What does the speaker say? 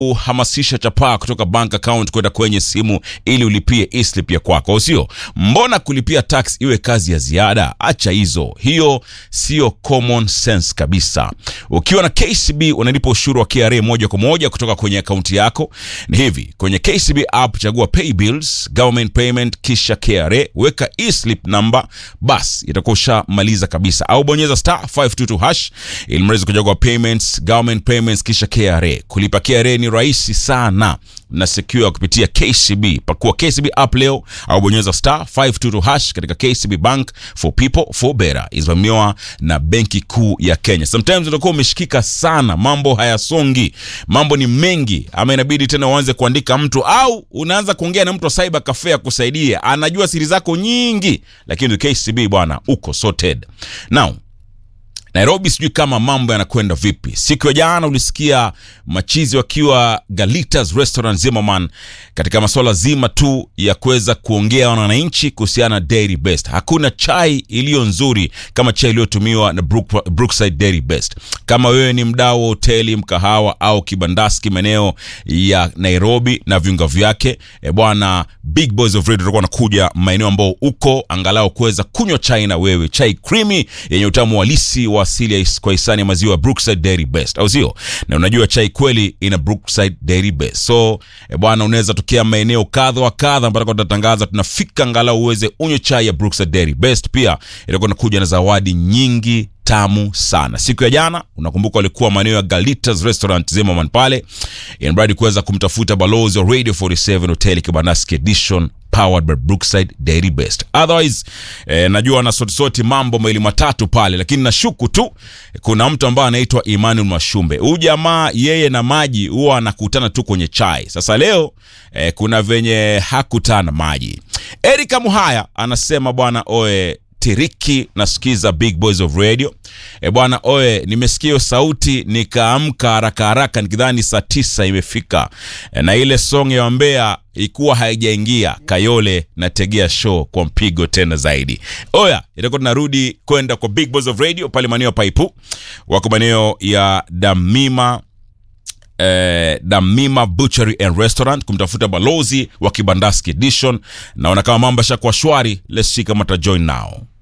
kuhamasisha chapaa kutoka bank account kwenda kwenye simu ili ulipie e-slip ya kwako, sio? Mbona kulipia tax iwe kazi ya ziada? Acha hizo, hiyo sio common sense kabisa. Ukiwa na KCB unalipa ushuru wa KRA moja kwa moja kutoka kwenye akaunti yako. Ni hivi, kwenye KCB app chagua pay bills, government payment, kisha KRA, weka e-slip number, bas itakuwa ushamaliza kabisa, au bonyeza star 522 hash ili mrezi kuchagua payments, government payments, kisha KRA. Kulipa KRA ni rahisi sana na secure kupitia KCB. Pakua KCB app leo au bonyeza star 522 hash katika KCB Bank for people for better. Isimamiwa na Benki Kuu ya Kenya. Sometimes utakuwa umeshikika sana, mambo hayasongi, mambo ni mengi, ama inabidi tena uanze kuandika mtu au unaanza kuongea na mtu wa cyber cafe akusaidie, anajua siri zako nyingi, lakini KCB bwana, uko sorted now. Nairobi sijui kama mambo yanakwenda vipi. Siku ya jana ulisikia machizi wakiwa Galitas Restaurant Zimmerman katika masuala zima tu ya kuweza kuongea na wananchi kuhusiana na Dairy Best. Hakuna chai iliyo nzuri kama chai iliyotumiwa na Brook, Brookside Dairy Best. Kama wewe ni mdau wa hoteli, mkahawa au kibandaski maeneo ya Nairobi na viunga vyake, e bwana, Big Boys of Radio tutakuwa wanakuja maeneo ambao uko angalau kuweza kunywa chai na wewe, chai creamy yenye utamu halisi wa asili ya kwa hisani ya maziwa Brookside Dairy Best, au sio? Na unajua chai kweli ina Brookside Dairy Best. So e bwana, unaweza tokea maeneo kadha wa kadha mpaka tutatangaza tunafika, angalau uweze unywe chai ya Brookside Dairy Best. Pia itakuwa inakuja na zawadi nyingi tamu sana. Siku ya jana unakumbuka walikuwa maeneo ya Galitas Restaurant Zimmerman pale, inabidi kuweza kumtafuta balozi wa Radio 47 Hotel Kibandaski Edition powered by Brookside Dairy Best. Otherwise eh, najua na soti soti mambo mawili matatu pale, lakini nashuku tu kuna mtu ambaye anaitwa Emmanuel Mashumbe. Huyu jamaa yeye na maji huwa anakutana tu kwenye chai. Sasa leo eh, kuna venye hakutana maji. Erika Muhaya anasema bwana oe tiriki nasikiza Big Boys of Radio. E bwana oe, nimesikia sauti nikaamka haraka haraka nikidhani saa tisa imefika e, na ile song ya Wambea ikuwa haijaingia Kayole na tegea show kwa mpigo tena zaidi. Oya, itakuwa tunarudi kwenda kwa Big Boys of Radio pale maeneo ya Paipu, wako maeneo ya Damima Eh, Damima Butchery and Restaurant kumtafuta balozi wa Kibandaski Edition. Naona kama mambo yashakuwa shwari, let's see kama ta join now.